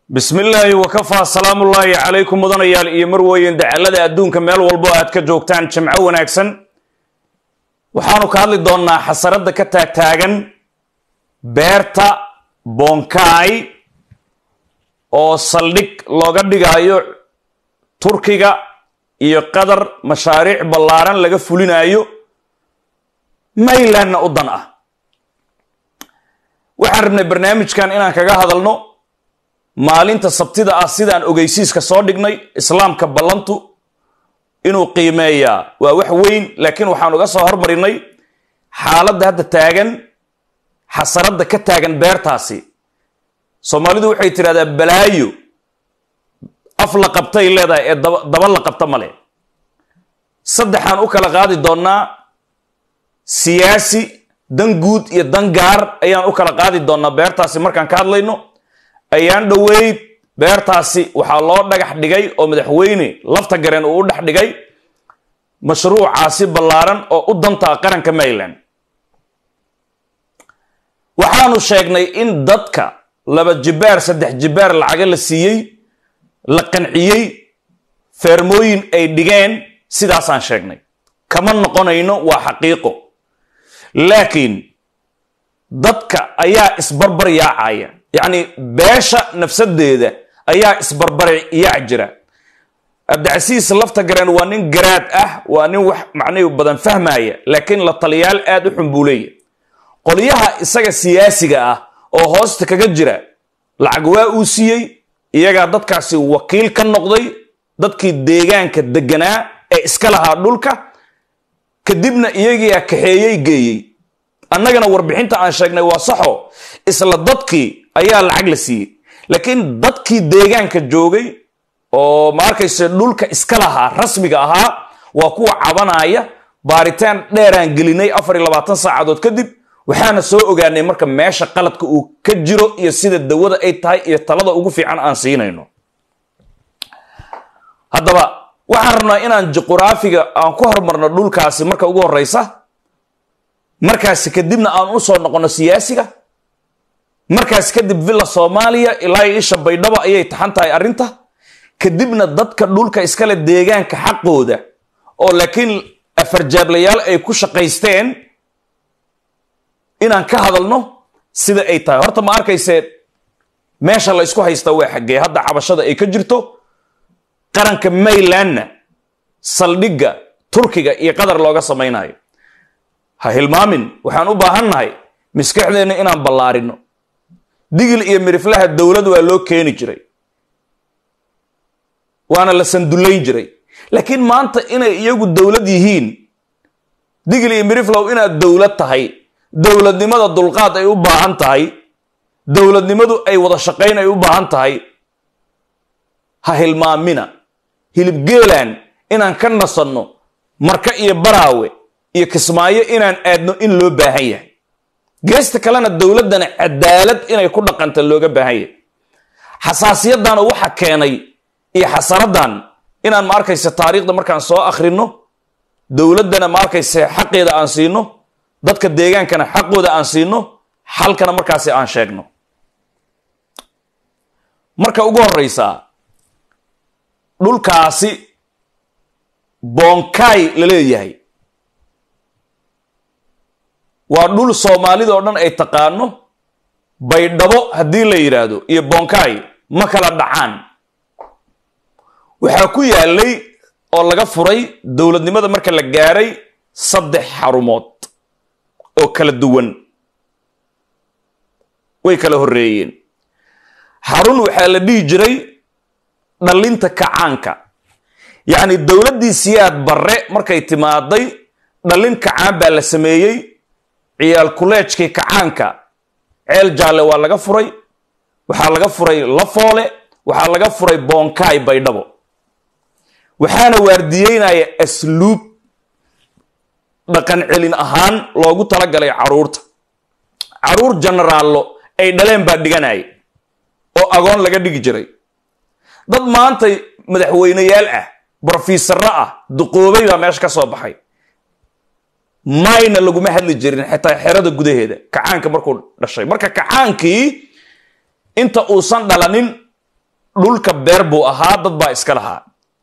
bismi illaahi wakafaa salaamullaahi calaykum mudanayaal iyo marweyn dacalada adduunka meel walbo aad ka joogtaan jimco wanaagsan waxaanu ka hadli doonnaa xasaradda ka taagtaagan beerta bonkai oo saldhig looga dhigaayo turkiga iyo qatar mashaariic ballaaran laga fulinayo maylandna u dan ah waxaan rabnay barnaamijkan inaan kaga hadalno maalinta sabtida ah sidaan ogeysiiska soo dhignay islaamka ballantu inuu qiimeeyaa waa wax weyn laakiin waxaan uga soo hormarinay xaaladda hadda taagan xasaradda ka taagan beertaasi soomaalidu waxay tidhahdaa balaayo af la qabtay leedahay ee daba la qabta male saddexaan u kala qaadi doonnaa siyaasi dan guud iyo dan gaar ayaan u kala qaadi doonnaa beertaasi markaan ka hadlayno ayaan dhoweyd beertaasi waxaa loo dhagax dhigay oo madaxweyne lafta gareen uu u dhex dhigay mashruucaasi ballaaran oo u dantaa qaranka maryland waxaanu sheegnay in dadka laba jibaar saddex jibaar lacaga la siiyey la qanciyey feermooyin ay dhigeen sidaasaan sheegnay kama noqonayno waa xaqiiqo laakiin dadka ayaa isbarbar yaacaya yacni beesha nafsadeeda ayaa isbarbari yaac jira cabdicasiis lafta gareen waa nin garaad ah waa nin wax macnihi badan fahmaya laakiin la taliyaal aad u xun buu leeya qolyaha isaga siyaasiga ah oo hoosta kaga jira lacag waa uu siiyey iyagaa dadkaasi wakiil ka noqday dadkii deegaanka deganaa ee iska lahaa dhulka kadibna iyagiia kaxeeyey geeyey annagana warbixinta aan sheegnay waa saxo isla dadkii ayaa lacag la siiyey laakiin dadkii deegaanka joogay oo ma arkayse dhulka iska lahaa rasmiga ahaa waa kuwa cabanaya baaritaan dheeraan gelinay afar iyo labaatan saacadood kadib waxaana soo ogaanay marka meesha qaladka uu ka jiro iyo sida dawada ay tahay iyo talada ugu fiican aan siinayno haddaba waxaan rabnaa inaan juquraafiga aan ku hormarno dhulkaasi marka ugu horeysa markaasi kadibna aan u soo noqono siyaasiga markaas kadib villa soomaaliya ilaa isha baydhabo ayay taxan tahay arrinta kadibna dadka dhulka iskale deegaanka xaqooda oo laakiin afarjaablayaal ay ku shaqaysteen inaan ka hadalno sida ay tahay horta ma arkayse meesha la ysku haysta waa xaggee hadda cabashada ay ka jirto qaranka maylandna saldhigga turkiga iyo qatar looga samaynayo ha hilmaamin waxaan u baahannahay maskaxdeenna inaan ballaarino digil iyo miriflaha dowlad waa loo keeni jiray waana la sandullayn jiray laakiin maanta inay iyagu dowlad yihiin digil iyo miriflow inaad dowlad tahay dowladnimada dulqaad ay u baahan tahay dowladnimadu ay wada shaqayn ay u baahan tahay ha hilmaamina hilibgeelaan inaan ka nasanno marka iyo baraawe iyo kismaayo inaan aadno in loo baahan yahay geesta kalena dowladdana cadaalad inay ku dhaqanta looga baahan yahay xasaasiyadana waxa keenay iyo xasaradan inaan ma arkayse taariikhda markaan soo akhrino dowladdana ma arkayse xaqeeda aan siino dadka deegaankana xaqooda aan siino xalkana markaasi aan sheegno marka ugu horeysaa dhulkaasi bonkai la leeyahay waa dhul soomaalida oo dhan ay taqaano baydhabo haddii la yidhaahdo iyo bonkai ma kala dhacaan waxaa ku yaalay oo laga furay dowladnimada marka la gaaray saddex xarumood oo kala duwan way kala horreeyeen xarun waxaa la dhihi jiray dhallinta kacaanka yacni dowladdii siyaad barre markay timaaday dhallin kacaan baa la sameeyey ciyaal kuleejkii kacaanka ceel jaalle waa laga furay waxaa laga furay lafoole waxaa laga furay bonkai baydhabo waxaana waardiyeynaya asluub dhaqan celin ahaan loogu talagalay caruurta caruur jenaraallo ay dhaleen baa dhiganaya oo agoon laga dhigi jiray dad maanta madaxweyneyaal ah brofesorro ah duqoobay baa meesha ka soo baxay mayna laguma hadli jirin xitaa xerada gudaheeda kacaanka markuu dhashay marka kacaankii inta uusan dhalanin dhulka beer buu ahaa dad baa iska lahaa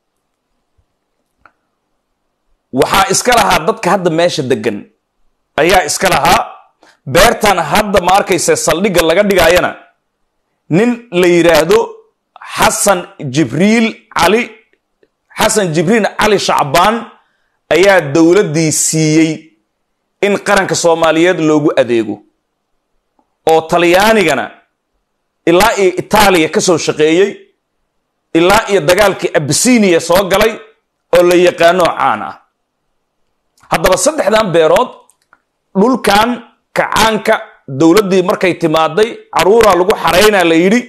waxaa iska lahaa dadka hadda meesha degan ayaa iska lahaa beertan hadda ma arkaysa saldhigga laga dhigaayana nin la yidhaahdo xasan jibriil cali xasan jibriil cali shacbaan ayaa dowladdii siiyey in qaranka soomaaliyeed loogu adeego oo talyaanigana ilaa iyo itaaliya ka soo shaqeeyey ilaa iyo dagaalkii abisiniya soo galay oo la yaqaano caan ah haddaba saddexdan beerood dhulkan kacaanka dowladdii markay timaaday caruuraa lagu xaraynaa la yidhi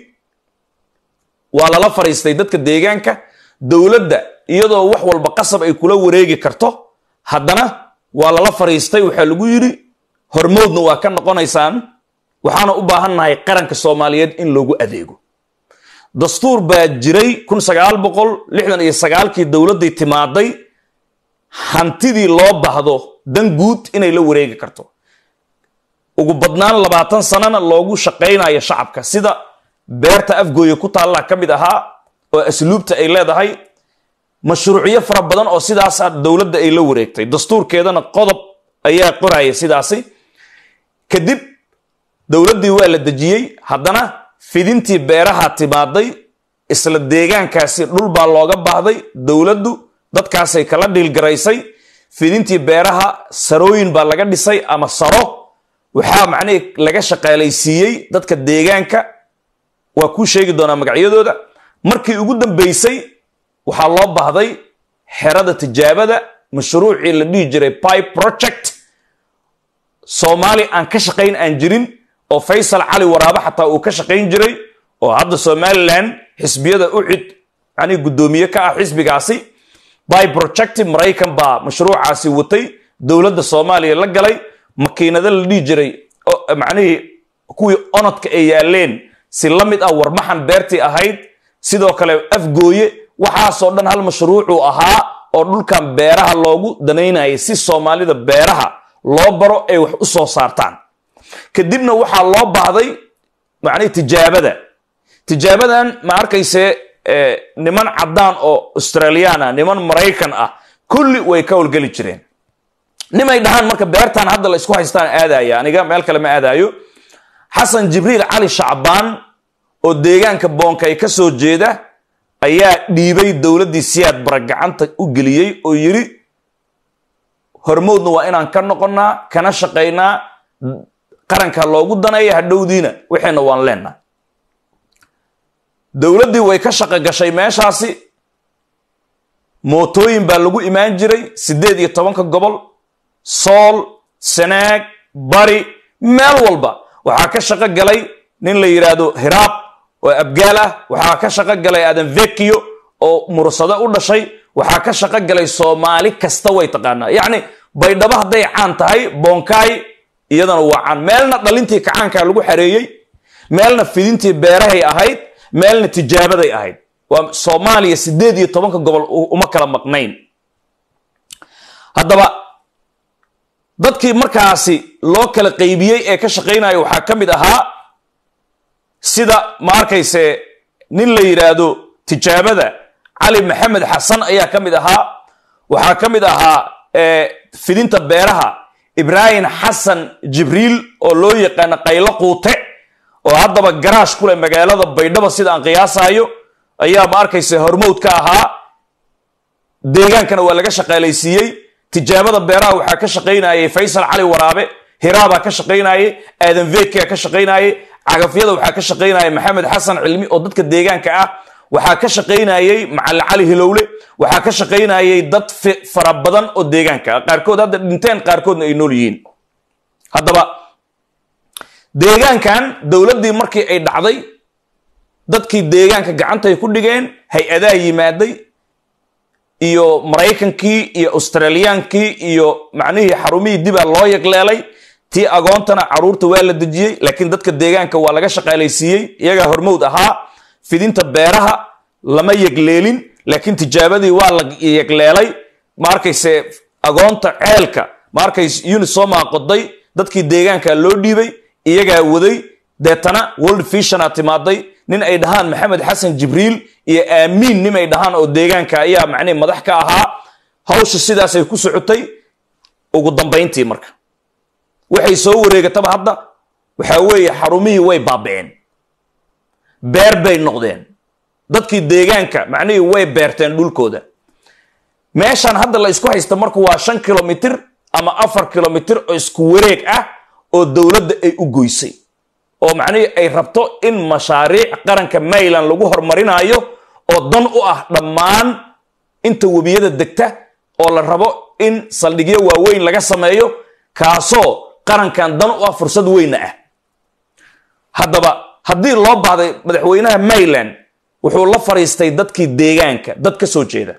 waa lala fadhiistay dadka deegaanka dowladda iyadoo wax walba qasab ay kula wareegi karto haddana waa lala fadhiistay waxaa lagu yidhi hormoodna waa ka noqonaysaan waxaana u baahannahay qaranka soomaaliyeed in loogu adeego dastuur baa jiray kun sagaal boqol lixdan iyo sagaalkii dowladdii timaaday hantidii loo baahdo dan guud inay la wareegi karto ugu badnaan labaatan sanana loogu shaqaynayo shacabka sida beerta afgooye ku taalla ka mid ahaa oo asluubta ay leedahay mashruucyo fara badan oo sidaasa dowladda ay la wareegtay dastuurkeedana qodob ayaa qoraya sidaasi kadib dowladdii waa la dejiyey haddana fidintii beeraha timaaday isla deegaankaasi dhul baa looga baahday dowladdu dadkaasay kala dhiilgaraysay fidintii beeraha sarooyin baa laga dhisay ama saro waxaa macnihii laga shaqaalaysiiyey dadka deegaanka waa kuu sheegi doonaa magacyadooda markii ugu dambeysay waxaa loo baahday xerada tijaabada mashruucii la dhihi jiray pipe project soomaali aan ka shaqayn aan jirin oo faysal cali waraabo xataa uu ka shaqayn jiray oo hadda somalilan xisbiyada ucid yani guddoomiye ka ah xisbigaasi by project maraykan baa mashruucaasi watay dowladda soomaaliya la galay makiinado la dhihi jiray macnihii kuwii onodka ay yaaleen si la mid ah warmaxan beertii ahayd sidoo kale afgooye waxaasoo dhan hal mashruucuu ahaa oo dhulkan beeraha loogu danaynayay si soomaalida beeraha loo baro ay wax u soo saartaan kadibna waxaa loo baahday macnihi tijaabada tijaabadan ma arkayse niman caddaan oo australiyan ah niman maraykan ah kulli way ka howlgeli jireen nimay dhahaan marka beertan hadda la isku haystaan aadaya aniga meel kale ma aadaayo xasan jibriil cali shacbaan oo deegaanka boonkay ka soo jeeda ayaa dhiibay dowladdii siyaad bara gacanta u geliyey oo yidhi hormoodna waa inaan ka noqonnaa kana shaqaynaa qaranka loogu daneeya hadhowdiina waxayna waan leenahay dowladdii way ka shaqo gashay meeshaasi mootooyin baa lagu imaan jiray siddeed iyo tobanka gobol sool sanaag bari meel walba waxaa ka shaqo galay nin la yidhaahdo hiraab oo abgaal ah waxaa ka shaqo galay adan vekio oo mursado u dhashay waxaa ka shaqo galay soomaali kasta way taqaanaa yacni baydhabo hadday caan tahay boonkaay iyadana waa caan meelna dhalintii kacaankaa lagu xareeyey meelna fidintii beerahay ahayd meelna tijaabaday ahayd waa soomaaliya siddeed iyo tobanka gobol uma kala maqnayn haddaba dadkii markaasi loo kala qaybiyey ee ka shaqaynaya waxaa ka mid ahaa sida ma arkayse nin la yidhaahdo tijaabada cali maxamed xasan ayaa ka mid ahaa waxaa ka mid ahaa fidinta beeraha ibraahim xasan jibriil oo loo yaqaano qaylo quute oo haddaba garaash ku leh magaalada baydhabo sida aan qiyaasayo ayaa ma arkayse hormowd ka ahaa deegaankana waa laga shaqaalaysiiyey tijaabada beeraha waxaa ka shaqaynayay faysal cali waraabe hiraabaa ka shaqaynayay aadan vekia ka shaqaynayay cagafyada waxaa ka shaqaynaya maxamed xasan cilmi oo dadka deegaanka ah waxaa ka shaqaynayay macali cali hilowle waxaa ka shaqaynayay dad fara badan oo deegaanka ah qaarkood hadda dhinteen qaarkoodna ay nool yihiin haddaba deegaankan dowladdii markii ay dhacday dadkii deegaanka gacantay ku dhigeen hay-adaha yimaaday iyo maraykankii iyo australiyaankii iyo macnihii xarumihii dibaa loo yagleelay tii agoontana caruurta waa la dejiyey laakiin dadka deegaanka waa laga shaqaalaysiiyey iyagaa hormowd ahaa fidinta beeraha lama yegleelin laakiin tijaabadii waa la yegleelay ma arkayse agoonta ceelka ma arkayse unisoma qoday dadkii deegaanka loo dhiibay iyagaa waday deetana world visiona timaaday nin ay dhahaan maxamed xasan jibriil iyo aamiin nin ay dhahaan oo deegaanka ayaa macnihi madax ka ahaa hawsha sidaasay ku socotay ugu dambayntii marka waxay soo wareegataba hadda waxaa weeye xarumihii way baaba'een beer bay noqdeen dadkii deegaanka macnihii way beerteen dhulkooda meeshaan hadda la isku haysta marku waa shan kilomitir ama afar kilomitir oo isku wareeg ah oo dowladda ay u goysay oo macnihii ay rabto in mashaariic qaranka mayland lagu horumarinayo oo dan u ah dhammaan inta webiyada degta oo la rabo in saldhigyo waaweyn laga sameeyo kaasoo qarankan dan u ah fursad weyna ah haddaba haddii loo baahday madaxweynaha mayland wuxuu la fariistay dadkii deegaanka dad ka soo jeeda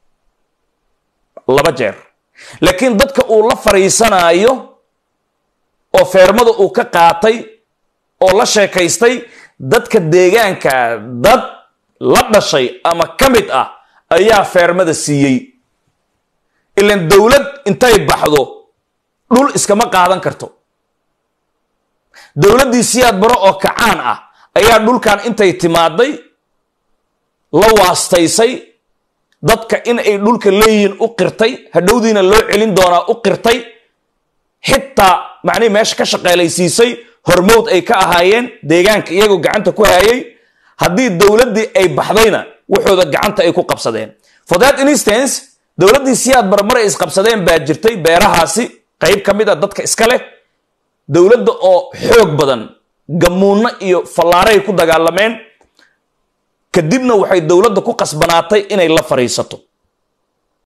laba jeer laakiin dadka uu la fariisanaayo oo feermada uu ka qaatay oo la sheekaystay dadka deegaanka dad la dhashay ama ka mid ah ayaa feermada siiyey ilan dowlad intay baxdo dhul iskama qaadan karto dowladdii siyaad baro oo kacaan ah ayaa dhulkan intay timaaday la waastaysay dadka in ay dhulka leeyihiin u qirtay hadhowdiina loo celin doonaa u qirtay xitaa macnihi meesha ka shaqeelaysiisay hormowd ay ka ahaayeen deegaanka iyagoo gacanta ku hayay haddii dowladdii ay baxdayna waxooda gacanta ay ku qabsadeen for that instance dowladdii siyaad bar maray isqabsadeen baa jirtay beerahaasi qayb ka mid a dadka iska leh dowladda oo xoog badan gamuunno iyo fallaaray ku dagaalameen kadibna waxay dowladda ku qasbanaatay inay la fariisato